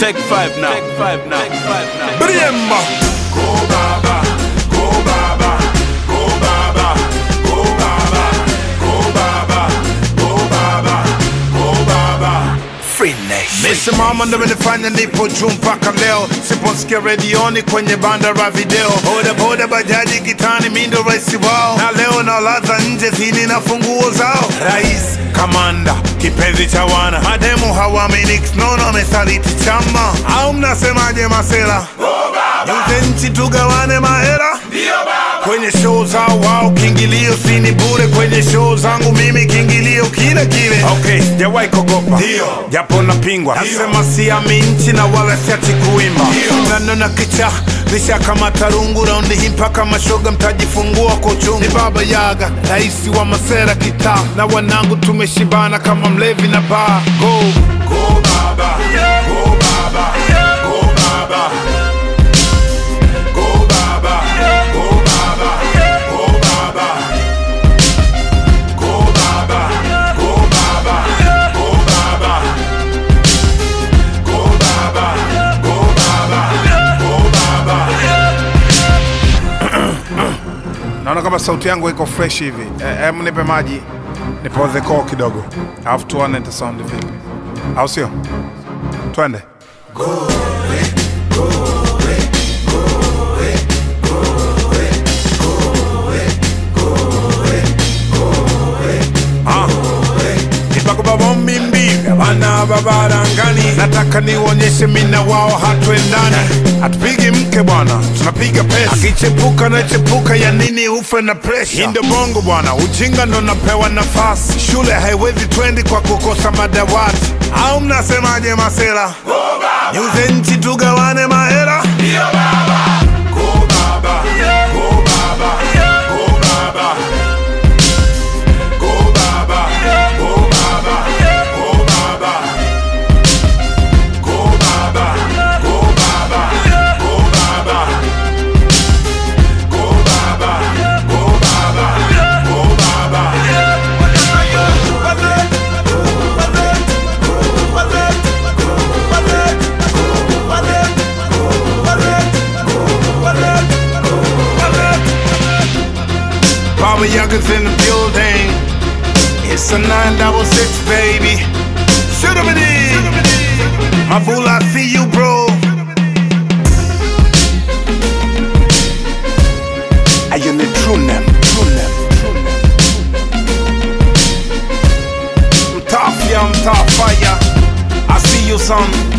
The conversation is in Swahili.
Take five now. Take five now. Take five now. Bremba. Go Baba, go Baba, go Baba, go Baba, go Baba, go Baba, go Baba. Free Nation. Nisimama ndo imenifanya nipo juu mpaka leo, siposikia redioni kwenye banda la video, boda boda bajaji kitani, mi ndo rais wao, na leo nalaza nje zini na funguo zao. Rais kamanda kipenzi cha wana mademu hawamini nono amesaliti chama, au mnasemaje masela? Niuze nchi tugawane mahera kwenye show zao wao, kiingilio sini bure. Kwenye show zangu mimi kiingilio kile kile. Okay, sijawahi kuogopa japo napingwa, nasema siami nchi na wala siachi kuimba. Nanona kicha nishakamata rungu raundi hii mpaka mashoga mtajifungua kwa uchungu. Ni baba Yaga, raisi wa masera kitaa, na wanangu tumeshibana kama mlevi na baa. Go, go baba, go baba, go baba. Go Baba, Go Baba, Go Baba. Go Baba, Go Baba, Go Baba. Go Baba, Go Baba, Go Baba. Naona kama sauti yangu iko fresh hivi. Hem, nipe maji nipoze koo kidogo, alafu tuone ita sound vipi, au sio? Twende. ibakubabomimbi bana babarangani nataka nionyeshe mina wao hatuendani hatupigi mke bwana tunapiga pesa akichepuka na chepuka ya nini ufe na presha hii ndio bongo bwana ujinga ndo napewa nafasi shule haiwezi twendi kwa kukosa madawati au mnasemaje masela niuze nchi tugawane mahera Go Baba, Go Baba, Go Baba. Go Baba, Go Baba, Go Baba. Go Baba, Go Baba, Go Baba. Go Baba, Go Baba, Go Baba. Baba Yaga's in the building. It's a 966, baby. Shoot him My bull, I see you, bro. I am the true name. True name. I'm tough, yeah, I'm tough, fire. I see you, son.